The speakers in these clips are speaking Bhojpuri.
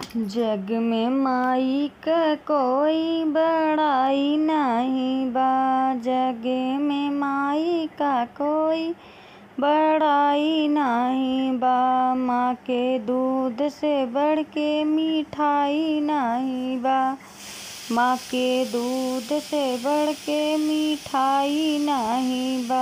जग में माई क कोई बड़ाई नाही बा जग में माई का कोई बड़ाई नाही बा माँ के दूध से बढ़ के मिठाई नाही बा माँ के दूध से बढ़ के मिठाई नाही बा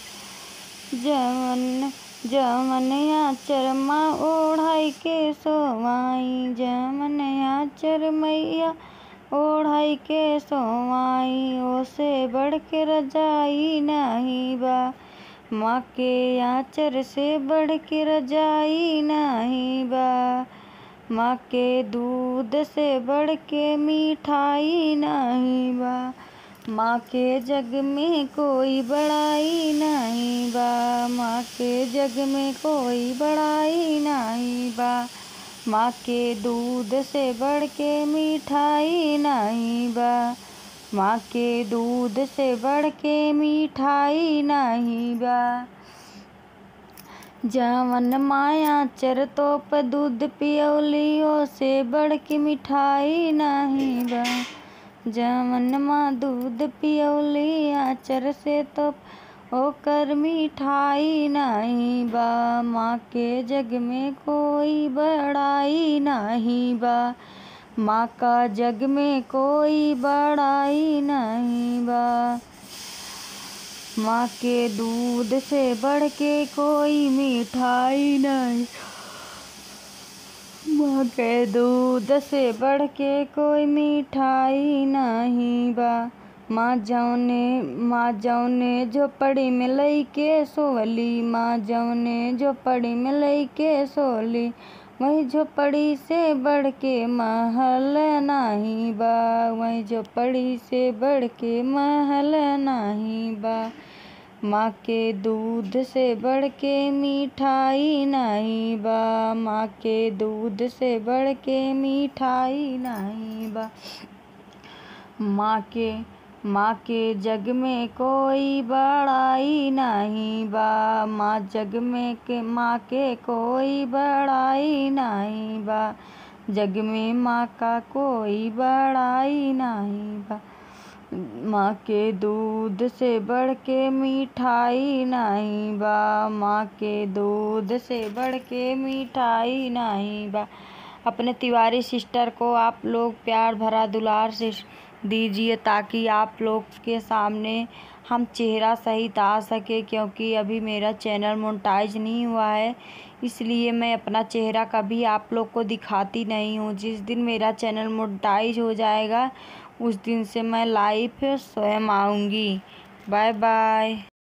जवन जवन आचर माँ ओढ़ाई के सोवाई जवन आचर मैया ओढ़ाई के सोवाई ओसे बढ़ के रजाई नाही बा माँ के आचर से बढ़ के रजाई नाही बा माँ के दूध से बढ़ के मिठाई नाही बा माँ के जग में कोई बड़ाई नहीं बा माँ के जग में कोई बड़ाई नहीं बा माँ के दूध से बढ़ के मिठाई नहीं बा माँ के दूध से बढ़ के मिठाई नहीं बा जवन माया चर तोप दूध पियौली से बढ़ के मिठाई नहीं बा जवन माँ दूध पियौली आचर से तो ओकर मिठाई नहीं बा माँ के जग में कोई बड़ाई नहीं बा माँ का जग में कोई बड़ाई नहीं बा माँ के दूध से बढ़ के कोई मिठाई नहीं माँ के दूध से बढ़ के कोई मिठाई नहीं बा माँ जौने माँ जौने झोपड़ी में लइके सोवली माँ जौने झोपड़ी में लइके सोली वही झोपड़ी से बढ़ के महल नहीं बा वही झोपड़ी से बढ़ के महल नहीं बा माँ के दूध से बढ़ के मिठाई नहीं बा माँ के दूध से बढ़ के मिठाई नहीं बा माँ के माँ के जग में कोई बड़ाई नहीं बा माँ जग में के माँ के कोई बड़ाई नहीं बा जग में माँ का कोई बड़ाई नहीं बा माँ के दूध से बढ़ के मिठाई नहीं बा माँ के दूध से बढ़ के मिठाई नहीं बा अपने तिवारी सिस्टर को आप लोग प्यार भरा दुलार से दीजिए ताकि आप लोग के सामने हम चेहरा सहित आ सके क्योंकि अभी मेरा चैनल मोनेटाइज नहीं हुआ है इसलिए मैं अपना चेहरा कभी आप लोग को दिखाती नहीं हूँ जिस दिन मेरा चैनल मोनेटाइज हो जाएगा उस दिन से मैं लाइव स्वयं आऊँगी बाय बाय